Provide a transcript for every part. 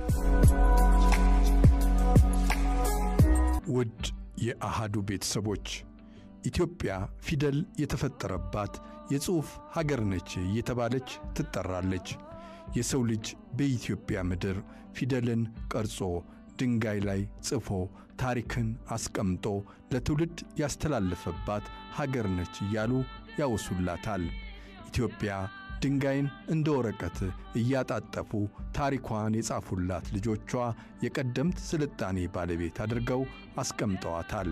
ውድ የአሃዱ ቤተሰቦች ኢትዮጵያ ፊደል የተፈጠረባት የጽሑፍ ሀገር ነች እየተባለች ትጠራለች። የሰው ልጅ በኢትዮጵያ ምድር ፊደልን ቀርጾ ድንጋይ ላይ ጽፎ ታሪክን አስቀምጦ ለትውልድ ያስተላለፈባት ሀገር ነች እያሉ ያወሱላታል። ኢትዮጵያ ድንጋይን እንደ ወረቀት እያጣጠፉ ታሪኳን የጻፉላት ልጆቿ የቀደምት ስልጣኔ ባለቤት አድርገው አስቀምጠዋታል።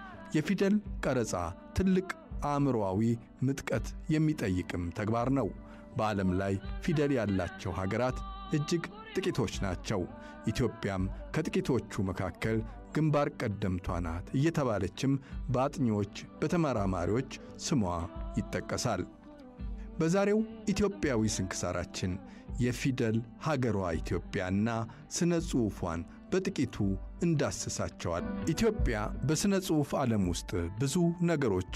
የፊደል ቀረጻ ትልቅ አእምሮአዊ ምጥቀት የሚጠይቅም ተግባር ነው። በዓለም ላይ ፊደል ያላቸው ሀገራት እጅግ ጥቂቶች ናቸው። ኢትዮጵያም ከጥቂቶቹ መካከል ግንባር ቀደምቷ ናት እየተባለችም በአጥኚዎች፣ በተመራማሪዎች ስሟ ይጠቀሳል። በዛሬው ኢትዮጵያዊ ስንክሳራችን የፊደል ሀገሯ ኢትዮጵያና ሥነ ጽሑፏን በጥቂቱ እንዳስሳቸዋል። ኢትዮጵያ በሥነ ጽሑፍ ዓለም ውስጥ ብዙ ነገሮች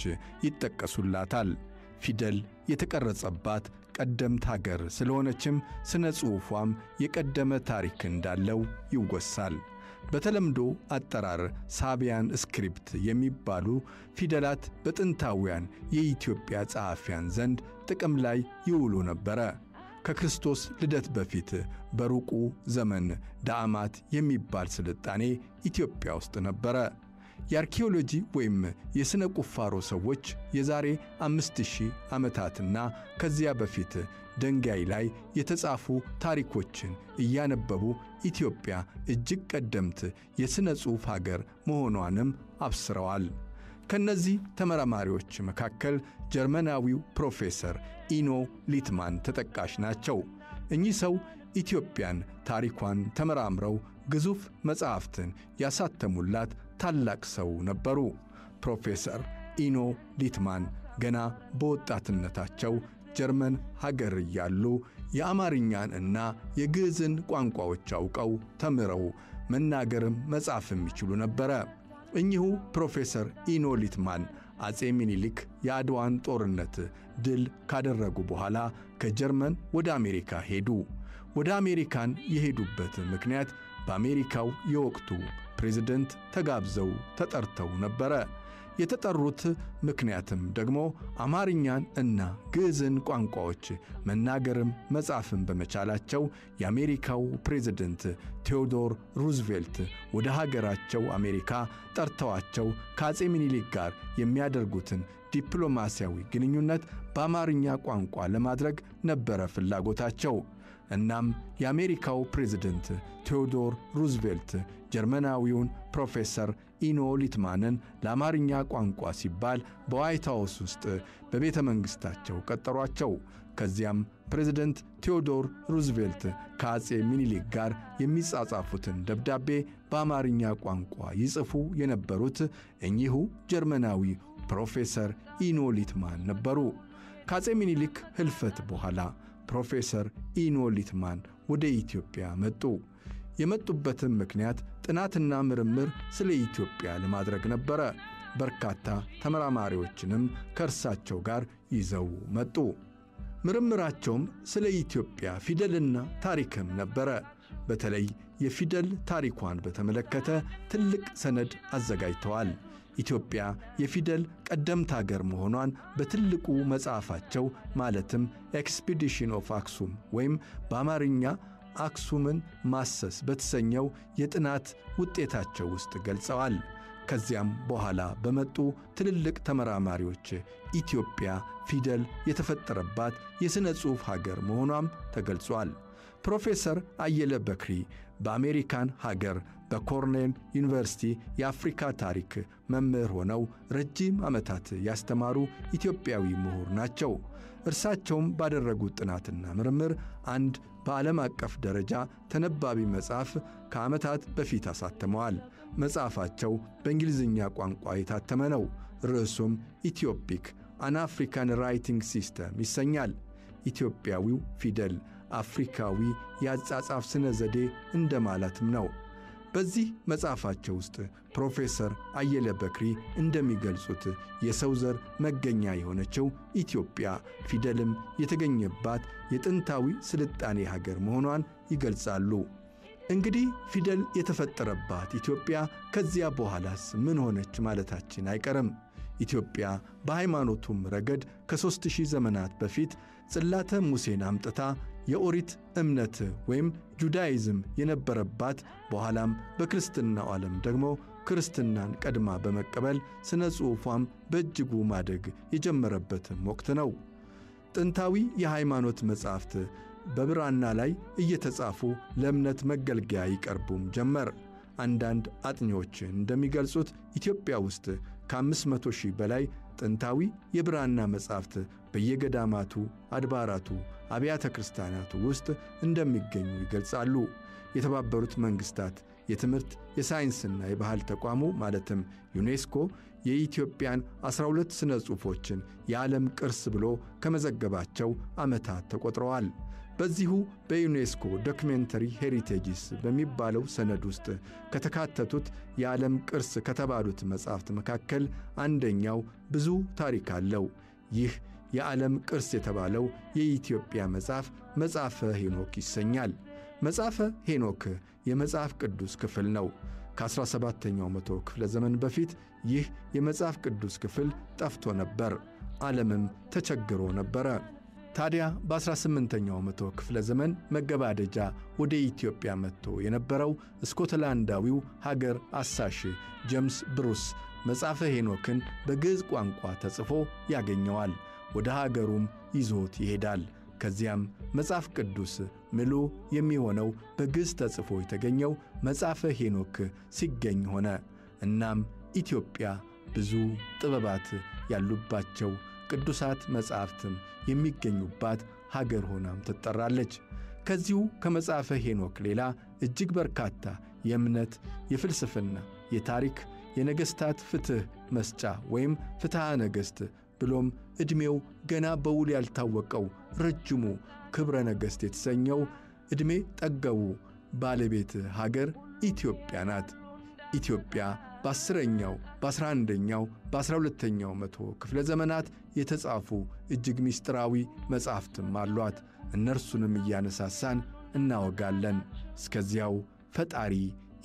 ይጠቀሱላታል። ፊደል የተቀረጸባት ቀደምት ሀገር ስለሆነችም ሥነ ጽሑፏም የቀደመ ታሪክ እንዳለው ይወሳል። በተለምዶ አጠራር ሳቢያን ስክሪፕት የሚባሉ ፊደላት በጥንታውያን የኢትዮጵያ ጸሐፊያን ዘንድ ጥቅም ላይ ይውሉ ነበረ። ከክርስቶስ ልደት በፊት በሩቁ ዘመን ዳዕማት የሚባል ስልጣኔ ኢትዮጵያ ውስጥ ነበረ። የአርኪኦሎጂ ወይም የሥነ ቁፋሮ ሰዎች የዛሬ አምስት ሺህ ዓመታትና ከዚያ በፊት ድንጋይ ላይ የተጻፉ ታሪኮችን እያነበቡ ኢትዮጵያ እጅግ ቀደምት የሥነ ጽሑፍ አገር መሆኗንም አብስረዋል። ከነዚህ ተመራማሪዎች መካከል ጀርመናዊው ፕሮፌሰር ኢኖ ሊትማን ተጠቃሽ ናቸው። እኚህ ሰው ኢትዮጵያን ታሪኳን ተመራምረው ግዙፍ መጻሕፍትን ያሳተሙላት ታላቅ ሰው ነበሩ። ፕሮፌሰር ኢኖ ሊትማን ገና በወጣትነታቸው ጀርመን ሀገር እያሉ የአማርኛን እና የግዕዝን ቋንቋዎች አውቀው ተምረው መናገርም መጻፍም ይችሉ ነበረ። እኚሁ ፕሮፌሰር ኢኖ ሊትማን አፄ ሚኒሊክ የአድዋን ጦርነት ድል ካደረጉ በኋላ ከጀርመን ወደ አሜሪካ ሄዱ። ወደ አሜሪካን የሄዱበት ምክንያት በአሜሪካው የወቅቱ ፕሬዝደንት ተጋብዘው ተጠርተው ነበረ። የተጠሩት ምክንያትም ደግሞ አማርኛን እና ግዕዝን ቋንቋዎች መናገርም መጻፍም በመቻላቸው የአሜሪካው ፕሬዝደንት ቴዎዶር ሩዝቬልት ወደ ሀገራቸው አሜሪካ ጠርተዋቸው ከአፄ ሚኒሊክ ጋር የሚያደርጉትን ዲፕሎማሲያዊ ግንኙነት በአማርኛ ቋንቋ ለማድረግ ነበረ ፍላጎታቸው። እናም የአሜሪካው ፕሬዝደንት ቴዎዶር ሩዝቬልት ጀርመናዊውን ፕሮፌሰር ኢኖ ሊትማንን ለአማርኛ ቋንቋ ሲባል በዋይት ሃውስ ውስጥ በቤተ መንግሥታቸው ቀጠሯቸው። ከዚያም ፕሬዝደንት ቴዎዶር ሩዝቬልት ከአፄ ሚኒሊክ ጋር የሚጻጻፉትን ደብዳቤ በአማርኛ ቋንቋ ይጽፉ የነበሩት እኚሁ ጀርመናዊ ፕሮፌሰር ኢኖ ሊትማን ነበሩ። ከአፄ ሚኒሊክ ሕልፈት በኋላ ፕሮፌሰር ኢኖ ሊትማን ወደ ኢትዮጵያ መጡ። የመጡበትም ምክንያት ጥናትና ምርምር ስለ ኢትዮጵያ ለማድረግ ነበረ። በርካታ ተመራማሪዎችንም ከእርሳቸው ጋር ይዘው መጡ። ምርምራቸውም ስለ ኢትዮጵያ ፊደልና ታሪክም ነበረ። በተለይ የፊደል ታሪኳን በተመለከተ ትልቅ ሰነድ አዘጋጅተዋል። ኢትዮጵያ የፊደል ቀደምት አገር መሆኗን በትልቁ መጽሐፋቸው ማለትም ኤክስፒዲሽን ኦፍ አክሱም ወይም በአማርኛ አክሱምን ማሰስ በተሰኘው የጥናት ውጤታቸው ውስጥ ገልጸዋል። ከዚያም በኋላ በመጡ ትልልቅ ተመራማሪዎች ኢትዮጵያ ፊደል የተፈጠረባት የሥነ ጽሑፍ ሀገር መሆኗም ተገልጿል። ፕሮፌሰር አየለ በክሪ በአሜሪካን ሀገር በኮርኔል ዩኒቨርሲቲ የአፍሪካ ታሪክ መምህር ሆነው ረጅም ዓመታት ያስተማሩ ኢትዮጵያዊ ምሁር ናቸው። እርሳቸውም ባደረጉት ጥናትና ምርምር አንድ በዓለም አቀፍ ደረጃ ተነባቢ መጽሐፍ ከዓመታት በፊት አሳትመዋል። መጽሐፋቸው በእንግሊዝኛ ቋንቋ የታተመ ነው። ርዕሱም ኢትዮፒክ አን አፍሪካን ራይቲንግ ሲስተም ይሰኛል። ኢትዮጵያዊው ፊደል አፍሪካዊ የአጻጻፍ ስነ ዘዴ እንደማለትም ነው። በዚህ መጽሐፋቸው ውስጥ ፕሮፌሰር አየለ በክሪ እንደሚገልጹት የሰው ዘር መገኛ የሆነችው ኢትዮጵያ ፊደልም የተገኘባት የጥንታዊ ስልጣኔ ሀገር መሆኗን ይገልጻሉ። እንግዲህ ፊደል የተፈጠረባት ኢትዮጵያ ከዚያ በኋላስ ምን ሆነች ማለታችን አይቀርም። ኢትዮጵያ በሃይማኖቱም ረገድ ከሦስት ሺህ ዘመናት በፊት ጽላተ ሙሴን አምጥታ የኦሪት እምነት ወይም ጁዳይዝም የነበረባት በኋላም በክርስትናው ዓለም ደግሞ ክርስትናን ቀድማ በመቀበል ሥነ ጽሑፏም በእጅጉ ማደግ የጀመረበትም ወቅት ነው። ጥንታዊ የሃይማኖት መጻሕፍት በብራና ላይ እየተጻፉ ለእምነት መገልገያ ይቀርቡም ጀመር። አንዳንድ አጥኚዎች እንደሚገልጹት ኢትዮጵያ ውስጥ ከአምስት መቶ ሺህ በላይ ጥንታዊ የብራና መጻሕፍት በየገዳማቱ፣ አድባራቱ፣ አብያተ ክርስቲያናቱ ውስጥ እንደሚገኙ ይገልጻሉ። የተባበሩት መንግሥታት የትምህርት የሳይንስና የባህል ተቋሙ ማለትም ዩኔስኮ የኢትዮጵያን ዐሥራ ሁለት ሥነ ጽሑፎችን የዓለም ቅርስ ብሎ ከመዘገባቸው ዓመታት ተቈጥረዋል። በዚሁ በዩኔስኮ ዶክሜንተሪ ሄሪቴጅስ በሚባለው ሰነድ ውስጥ ከተካተቱት የዓለም ቅርስ ከተባሉት መጻሕፍት መካከል አንደኛው ብዙ ታሪክ አለው። ይህ የዓለም ቅርስ የተባለው የኢትዮጵያ መጽሐፍ መጽሐፈ ሄኖክ ይሰኛል። መጽሐፈ ሄኖክ የመጽሐፍ ቅዱስ ክፍል ነው። ከ17ኛው መቶ ክፍለ ዘመን በፊት ይህ የመጽሐፍ ቅዱስ ክፍል ጠፍቶ ነበር። ዓለምም ተቸግሮ ነበረ። ታዲያ በ18ኛው መቶ ክፍለ ዘመን መገባደጃ ወደ ኢትዮጵያ መጥቶ የነበረው ስኮትላንዳዊው ሀገር አሳሽ ጄምስ ብሩስ መጽሐፈ ሄኖክን በግዕዝ ቋንቋ ተጽፎ ያገኘዋል። ወደ ሀገሩም ይዞት ይሄዳል። ከዚያም መጽሐፍ ቅዱስ ምሉ የሚሆነው በግዕዝ ተጽፎ የተገኘው መጽሐፈ ሄኖክ ሲገኝ ሆነ። እናም ኢትዮጵያ ብዙ ጥበባት ያሉባቸው ቅዱሳት መጻሕፍትም የሚገኙባት ሀገር ሆናም ትጠራለች። ከዚሁ ከመጽሐፈ ሄኖክ ሌላ እጅግ በርካታ የእምነት፣ የፍልስፍና፣ የታሪክ፣ የነገሥታት ፍትሕ መስጫ ወይም ፍትሐ ነገሥት ብሎም ዕድሜው ገና በውል ያልታወቀው ረጅሙ ክብረ ነገሥት የተሰኘው ዕድሜ ጠገቡ ባለቤት ሀገር ኢትዮጵያ ናት። ኢትዮጵያ በአስረኛው በአስራ አንደኛው በአስራ ሁለተኛው መቶ ክፍለ ዘመናት የተጻፉ እጅግ ምስጢራዊ መጻሕፍትም አሏት። እነርሱንም እያነሳሳን እናወጋለን። እስከዚያው ፈጣሪ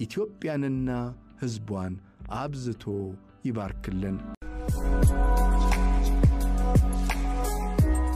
ኢትዮጵያንና ሕዝቧን አብዝቶ ይባርክልን።